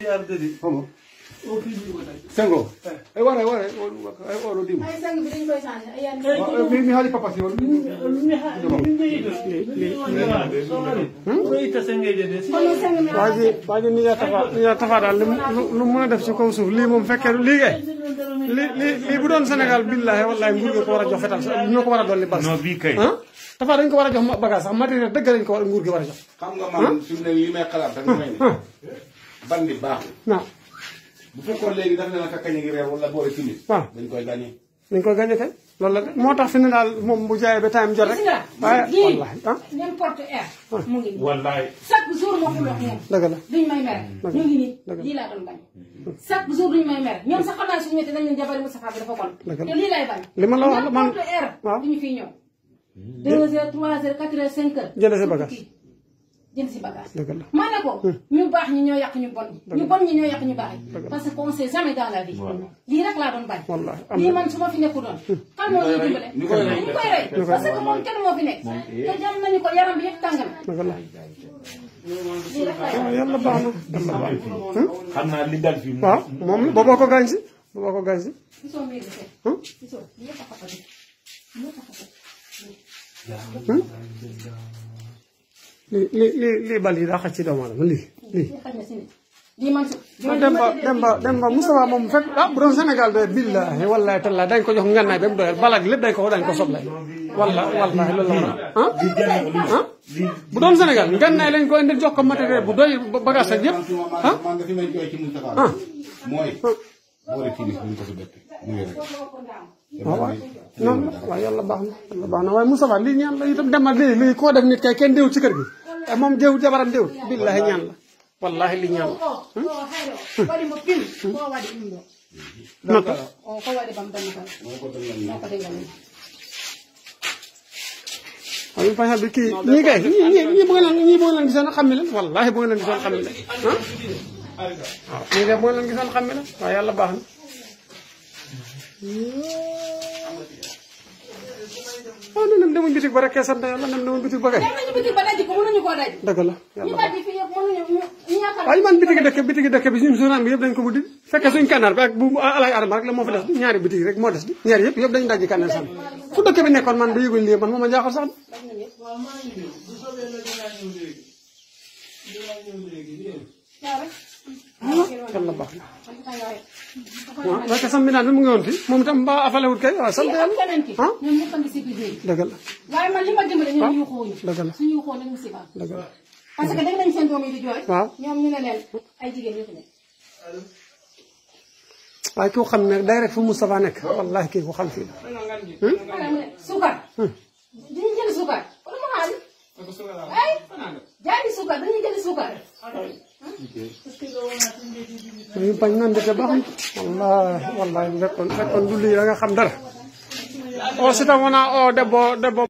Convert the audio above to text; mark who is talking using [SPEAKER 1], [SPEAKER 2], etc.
[SPEAKER 1] arde
[SPEAKER 2] homo
[SPEAKER 1] o fiiji ko tagi
[SPEAKER 2] sengo e wara e wara ay oɗo dimo
[SPEAKER 3] ay sang bi dañ koy changé ay yan
[SPEAKER 2] mi mi haali papa si won
[SPEAKER 1] ko itta sengeje de
[SPEAKER 3] kono sang mi
[SPEAKER 4] waaji waaji ni yaa tafa ni yaa tafa daal lu mu- lu mën a def ci kaw suuf lii moom fekkee lii kay lii lii lii bu doon Sénégal billahi wallahi nguur gi ko war a jox fetal sax ñoo ko war a dolli bas
[SPEAKER 5] non bii kay.
[SPEAKER 4] ah tafa dañ ko war a jox ma- bagage sax matériel dëgg lañ ko war a nguur gi war a jox
[SPEAKER 2] xam nga man fi mu ne li may xalaat rek mooy ne bandi baaxul
[SPEAKER 4] waaw
[SPEAKER 2] bu fekkoon léegi dafa ne la kañ ngi reer wala boole timis
[SPEAKER 4] waaw
[SPEAKER 2] dañ koy gagné
[SPEAKER 4] dañ koy gagné kay loolu la de moo tax fi ne daal moom bu jaayee ba time jot rek
[SPEAKER 3] gis nga
[SPEAKER 4] waaye
[SPEAKER 3] lii
[SPEAKER 4] wallahi ah
[SPEAKER 3] n'importe air mu ngi nii
[SPEAKER 5] wallaay.
[SPEAKER 3] chaque jour moo xuloog ñoom
[SPEAKER 4] dëgg la
[SPEAKER 3] duñ may mere ñu ngi nii lii laa doon bañ chaque jour duñ may mere ñoom sax xam naa suñu métti nañ leen jabari Moustapha bi dafa kon
[SPEAKER 4] Dëgg la.
[SPEAKER 3] te lii lay bañ
[SPEAKER 4] li ma la wax la man
[SPEAKER 3] n'importe air
[SPEAKER 4] waaw.
[SPEAKER 3] duñu fiy ñëw deux heures trois heures quatre heures cinq heures
[SPEAKER 4] Jënd si bagage.
[SPEAKER 3] kii jënd si bagage
[SPEAKER 4] dëgg la
[SPEAKER 3] ma ne ko ñu baax ñi ñoo yàq ñu bon ñi ñu bon ñi ñoo yàq ñu baax yi parce que on sait jamais dans la vie lii rek laa doon bañ
[SPEAKER 4] wallahi am
[SPEAKER 3] lii
[SPEAKER 4] na
[SPEAKER 3] man su ma fi nekku doon kan moo ñuy dimbale
[SPEAKER 2] ñu koy rey.
[SPEAKER 3] ñu koy rey parce que moom kenn moo fi nekk te jam nañu ko yaram bi yëpp tàng na
[SPEAKER 4] dëgg la
[SPEAKER 3] lii rek lay
[SPEAKER 4] waaw yàlla baax na yàlla baax na
[SPEAKER 5] xam naa li dal fii.
[SPEAKER 4] waaw moom la booboo ko gaañ si booboo ko gaañ si
[SPEAKER 3] gisoo mbir bi fekk
[SPEAKER 4] Hum?
[SPEAKER 3] gisoo lii yëpp a xapati lii yëpp a xapati
[SPEAKER 4] lii lii lii lii bal yi daa xaj ci doomu aadama lii lii
[SPEAKER 3] lii xaj na si nit lii man su
[SPEAKER 4] ah Demba Demba Demba Moustapha moom fekk ah bu doon Sénégal de billahi wallahi tallahi dañ ko jox ngannaay ba mu doyal balak lépp dañ ko dañ ko soble walla wallahi loolu la ah ah bu doon Sénégal ngannaay lañ ko indil jox ko matériel bu doy bagage ak yëpp
[SPEAKER 2] man
[SPEAKER 4] ah
[SPEAKER 2] man nga fi may jooy ci Moustapha mooy boole timis bu ñu ko si bett mu ngi rek
[SPEAKER 4] waaw waaw non waaw yàlla baax na yàlla baax na waaye Moustapha lii ñaan la itam Demba lii lii koo def nit kay kenn déwut ci kër gi te moom déwut jabaram déwut billahi ñaan la wallahi lii ñaan la
[SPEAKER 3] o o hayro waɗi mo pim ko waɗi ɗum ɗo
[SPEAKER 4] nota
[SPEAKER 3] o ko waɗi bam dammugal noko dengal ni
[SPEAKER 4] waaye ñu fay bi kii ñii kay ñii ñii ñii bëgg leen ñii bëgg leen gisoon xam ne leen wallaahi bëgg leen gisoon xam ne leen ah waaw ñii de bëgg leen gisoon xam ne leen waaye yàlla baax na waaw nee nañ demuñ bitig ba rek kee sant yàlla nem demuñ bitig ba kay
[SPEAKER 3] dem nañu bitig ba daji ko mënuñu koo daj
[SPEAKER 4] dëgg la
[SPEAKER 3] ñu
[SPEAKER 4] yàlla baax
[SPEAKER 3] daji fi yëpp mënuñu ñu ñu yaakaar
[SPEAKER 4] waaye man bitigi dëkk bitigi dëkk bi suñu journal bi yëpp dañ ko buddi fekkee suñ kannaar bi ak bu alay adama rek la moo fi des ñaari bitigi rek moo des di ñaari yëpp yëpp dañ dajji kannaar sànni fu dëkk bi nekkoon man ba yëguñ lii man moo ma jaaxal sax
[SPEAKER 3] daj nañu yëpp
[SPEAKER 1] waaw maa ngi ñëw bu soobee la dinaa ñëw léegi dinaa ñëw léegi dégg nga.
[SPEAKER 3] waaw rek
[SPEAKER 4] yàlla baax na
[SPEAKER 3] man kay waxe
[SPEAKER 4] waaw parce que sam bi naan bi mu ngi woon fi moom itam mbaa afalewut kay waaw sant
[SPEAKER 3] ak
[SPEAKER 4] yàlla
[SPEAKER 3] keneen ki
[SPEAKER 4] ah
[SPEAKER 3] ñoom ñëpp a ngi si biir biir
[SPEAKER 4] dëgg la
[SPEAKER 3] waaye man li ma dimbale ñoom yuuxuwuñu
[SPEAKER 4] dëgg la
[SPEAKER 3] suñu yuuxoo nañu si baax
[SPEAKER 4] dëgg la
[SPEAKER 3] parce que dégg nañ seen doom yi di jooy
[SPEAKER 4] waaw
[SPEAKER 3] ñoom ñu ne leen ay jigéen ñoo fi nekk
[SPEAKER 4] waaye koo xam ne day rek fu Moustapha nekk wallahi kii ko xam fii la
[SPEAKER 3] xanaa mu ne suukar dañuy jënd suukar wala mu xaalis ay jaay suukar dañuy jënd suukar
[SPEAKER 4] ñu bañ naan de te baax na wallahi wallahi fekkoon fekkoon du lii da nga xam dara o sita wona o debbo debbo